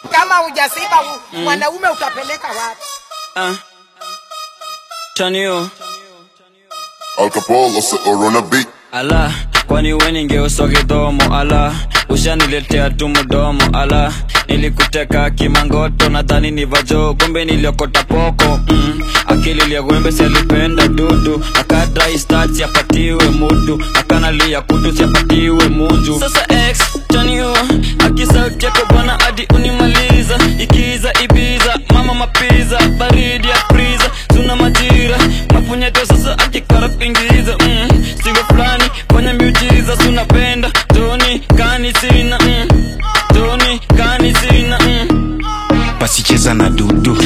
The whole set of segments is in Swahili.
kama hujasiba u- mwanaume utapeleka wapi? Uh. Chanio. Al Capone or on a beat. ala kwani we ningeuswa kidhomo ala ushaniletea tu mdomo ala nilikuteka kimangoto nadhani ni vajo kumbe niliokota poko mm. akili liagwembe sialipenda dudu akadristati apatiwe mudu akanalia kutu siapatiwe munju sasa x chanio akisauti yako bwana hadi unimaliza ikiza ibiza mama mapiza baridi ya priza tuna majira mapunyeto sasa akikara kuingiza mm. sigo fulani kwenye miujiza tunapenda toni kani sina mm. toni kani sina mm. basi cheza na dudu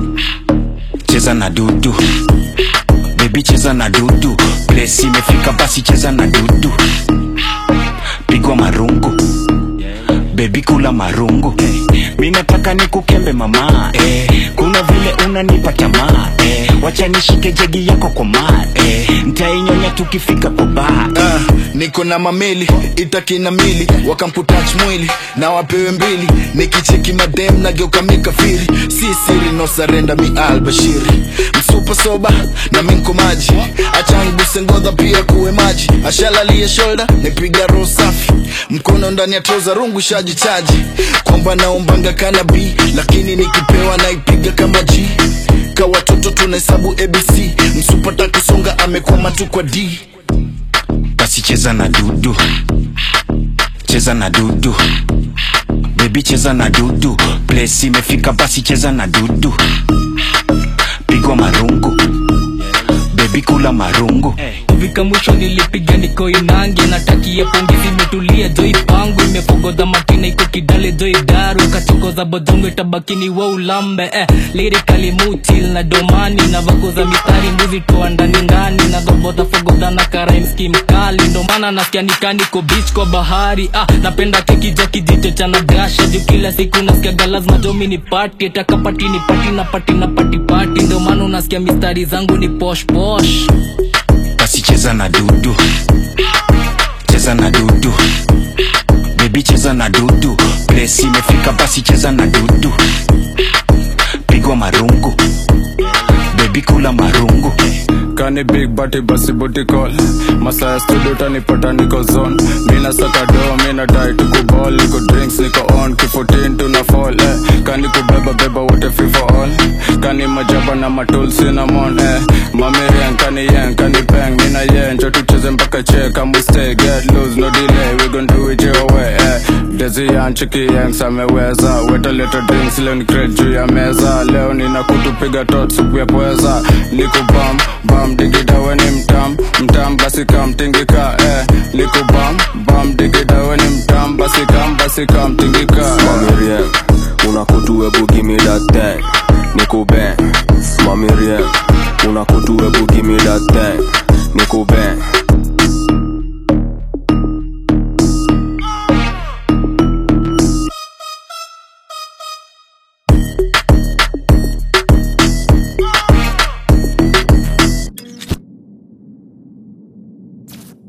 cheza na dudu bebi cheza na dudu plesi imefika basi cheza na dudu pigwa marungu bebi kula marungu mi nataka nikukembe mama eh, kuna vile unanipa tamaa eh, wacha nishike jegi yako kwa maa eh, ntainyonya tukifika kwa baa Ah, niko na mameli itakina mili wakamputach mwili na wapewe mbili nikicheki madem nageuka mikafiri si siri no sarenda mi albashiri msupa soba na minko maji achanguse ngodha pia kuwe maji ashalalie shoulder nipiga roho safi mkono ndani ya troza rungu shaji chaji kwamba naombanga kanabi lakini nikipewa naipiga kama g ka watoto tunahesabu abc msupata kusonga amekwama tu kwa d basi cheza na dudu cheza na dudu bebi cheza na dudu plesi imefika basi cheza na dudu pigwa marungu bebi kula marungu kufika mwisho nilipiga niko inange natakia pongezi imetulia joi pangu imepogodha makina iko kidale joi daru kachokoza bodongo itabakini wa ulambe eh, lirikali mutil na domani na vakoza mistari mbuzi toa ndani ndani na gobodha fogodha na karaimski mkali ndo maana nasikia nikaniko beach kwa bahari ah, napenda keki ja kijicho cha nagasha juu kila siku nasikiaga lazima jomi ni pati atakapati ni pati na pati na pati pati ndo maana unasikia mistari zangu ni posh posh basi cheza na dudu cheza na dudu bebi cheza na dudu plesi imefika basi cheza na dudu pigwa marungu bebi kula marungu kani big bati basi booty call masaa ya studio tanipata niko zone mina saka do mina dai tuko ball niko drinks niko on kifotin tuna fall eh. kani kubeba beba wote free for all kani majaba na matul cinnamon eh. mamirian kani yen kani peng mina yen cho tucheze mpaka che kama we stay get loose no delay we gon do it your way eh. dezi yan chiki yanks ameweza weta leta drinks leo ni crate juu ya meza leo nina kutupiga tot supu ya pweza liku bam bam digida weni mtam mtam basi kam tingika eh. liku bam bam digida weni mtam basi kam basi kam tingika Mommy Rien, una kutu ebu give me that thing Nico bang, Mommy Rien, una kutu ebu give me that thing Nico bang